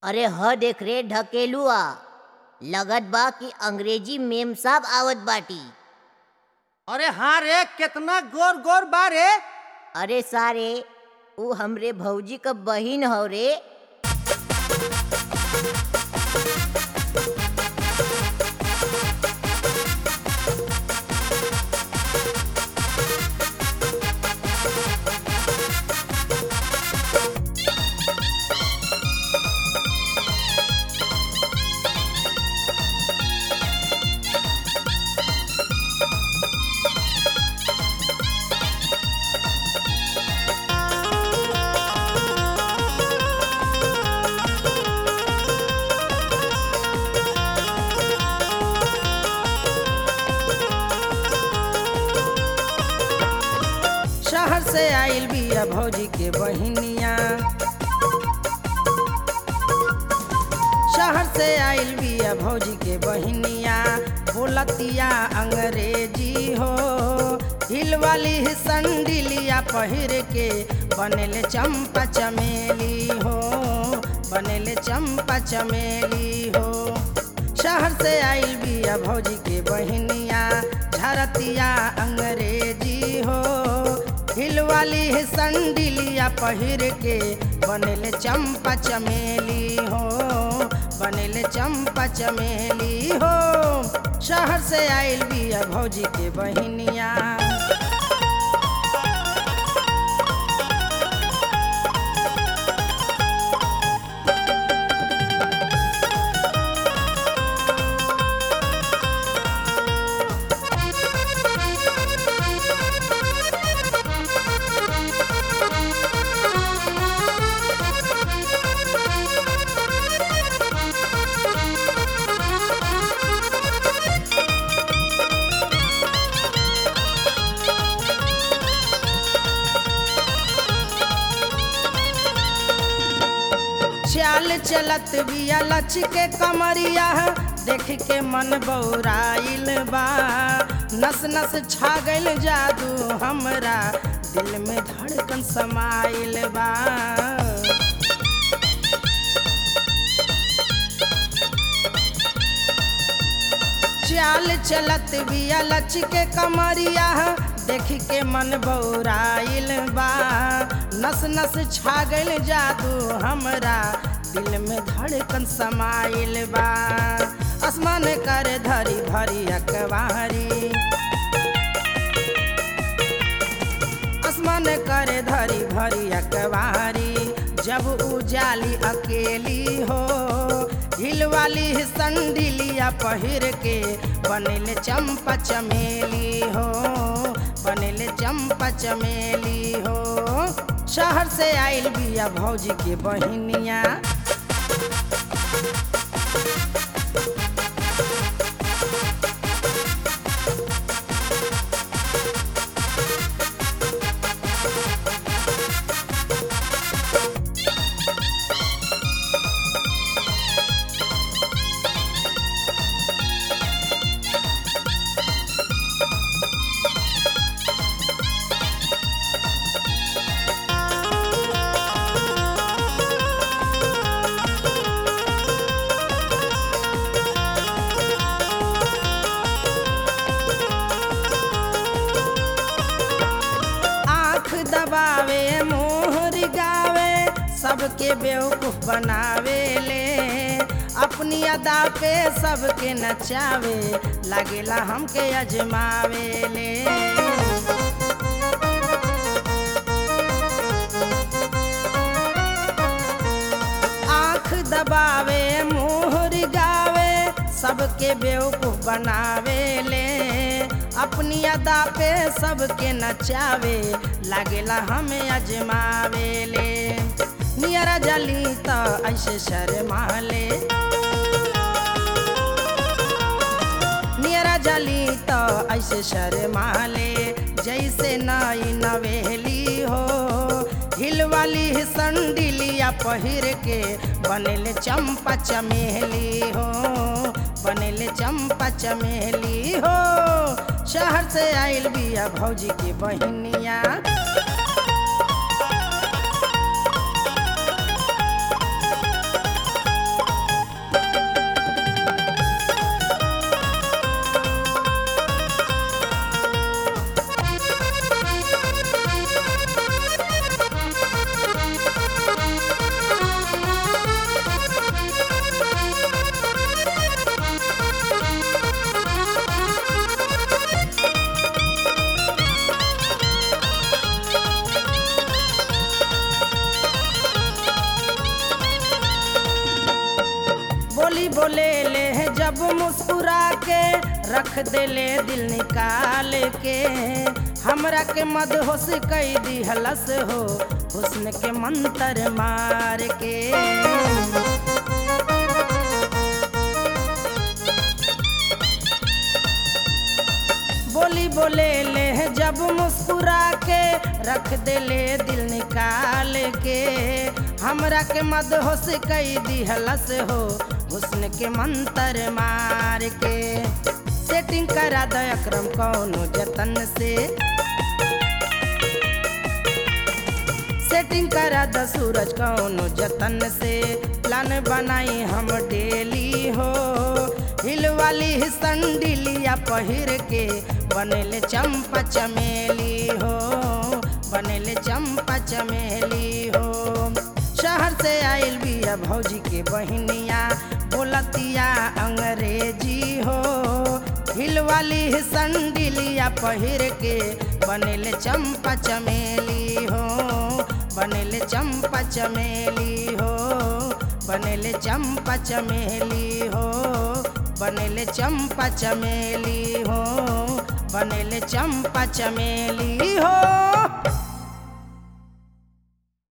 अरे ह देख रे ढकेलुआ लगत बा कि अंग्रेजी मेम साहब आवत बाटी अरे हाँ रे कितना गोर गोर बा रे अरे सारे ऊ हमरे भौजी क बहिन हव रे शहर से आइल बिया भौजी के बहिनिया शहर से आइल बिया भौजी के बहिनिया बोलतिया अंग्रेजी हो हिल वाली संडिलिया पहिर के बनेले चंपा चमेली हो बनेले चंपा चमेली हो शहर से आइल बिया भौजी के बहिनिया झरतिया अंग्रेजी हो हिल वाली संडिलिया पहिर के बनेले चंपा चमेली हो बनेले चंपा चमेली हो शहर से आइल बिया भौजी के बहिनिया चाल चलत बिया लच के कमरिया देख के मन बौराइल बा नस नस छा गइल जादू हमरा दिल में धड़कन समाइल बा चाल चलत बिया लच के कमरिया देख के मन बौराइल बा नस नस छा गइल जादू हमरा दिल में धड़कन समाइल बा आसमान कर धरी भरी अकबारी आसमान कर धरी भरी अकबारी जब उजाली अकेली हो हिल वाली संडिलिया पहिर के बनेले चंपा चमेली हो बनेले चंपा चमेली हो शहर से आइल बिया भौजी के बहिनिया आँख दबावे मोहर गावे सबके बेवकूफ बनावे ले अपनी अदा पे सबके नचावे लागेला हमके अजमावे ले आँख दबावे मोहर गावे सबके बेवकूफ बनावे ले अपनी अदा पे सबके नचावे लागेला हमें अजमावे ले नियरा जली तो ऐसे शर्माले नियरा जली तो ऐसे शर्माले जैसे नई नवेली हो हिल वाली संडिलिया पहिर के बनेले चंपा चमेली हो बनेले चंपा चमेली हो शहर से आइल बिया भौजी की बहिनिया बोले ले जब मुस्कुरा के रख देले दिल निकाल के हमरा के मदहोश कई दिहलस हो हुस्न के मंतर मार के बोली बोले ले जब मुस्कुरा के रख देले दिल निकाल के हमरा के मदहोश कई दिहलस हो हुस्न के मंतर मार के सेटिंग करा द अक्रम कौनो जतन से सेटिंग करा द सूरज कौनो जतन से प्लान बनाई हम डेली हो हिल वाली संडिलिया पहिर के बनेले चंपा चमेली हो बनेले चंपा चमेली हो शहर से आइल बिया भौजी के बहिनिया बोलतिया अंग्रेजी हो हिल वाली संडिलिया पहिर के बनेले चंपा चमेली हो बनेले चंपा चमेली हो बनेले चंपा चमेली हो बनेले चंपा चमेली हो बनेले चंपा चमेली हो